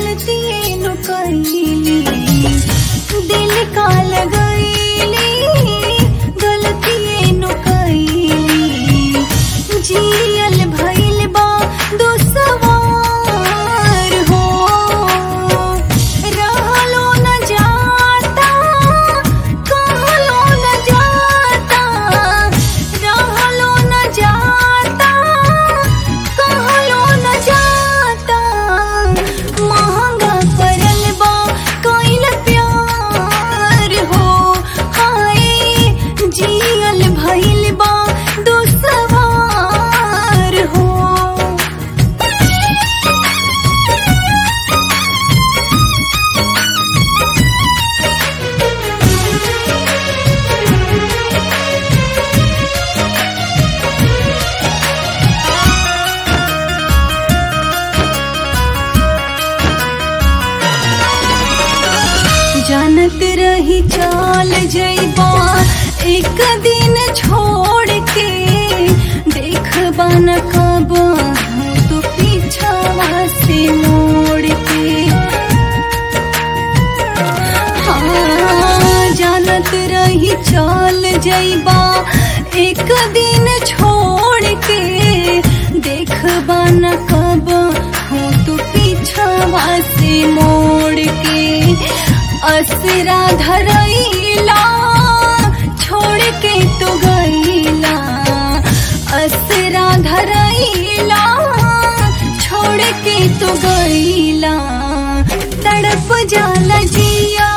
गलती नु कईली दिल का लगईली गलती नु कईली जियल भइल बा दुसवार हो रहलो न जाता कहलो न जाता रहलो न जाता कहलो न जाता महंगा पड़ल बा कइल प्यार हो हाय जियल भइल बा दुसवार हो जानत रही चाल जइबा एक दिन छोड़ के देखबा न कब तो पीछावा से मोड़ के हाँ जानत रही चाल जइबा एक दिन छोड़ के देखबा न कब हो तो पीछावा से मोड़ के असरा धरैला छोड़ के तो गईला असरा धरैला छोड़ के तो गईला तड़प जाला जिया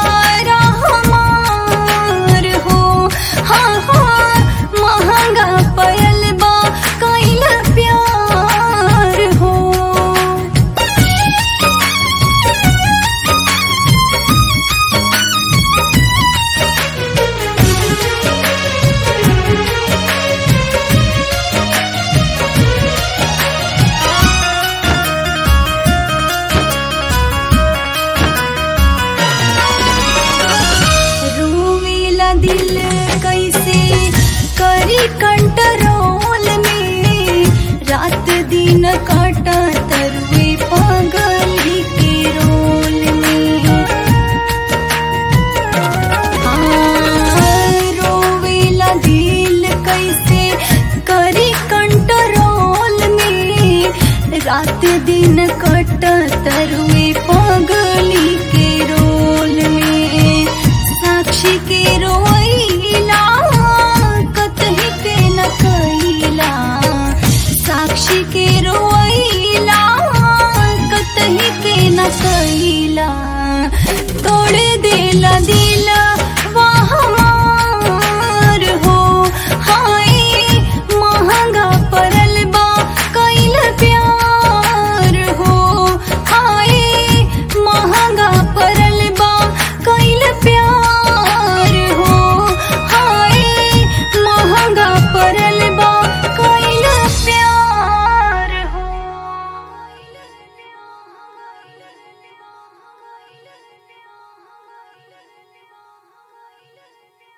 हमार हो हाँ हाँ महंगा पयल बा कैला प्यार हो रोवेला दिल कैसे करी कंट्रोल में रात दिन काटा तरुए पागली के रोल में हाँ, रोवेला दिल कैसे करी कंट्रोल में रात दिन कटा तरुए पागली के रोल में साक्षी के रोइला कतही के न कइला साक्षी के रोइला कतही के न कइला तोड़ देला दिला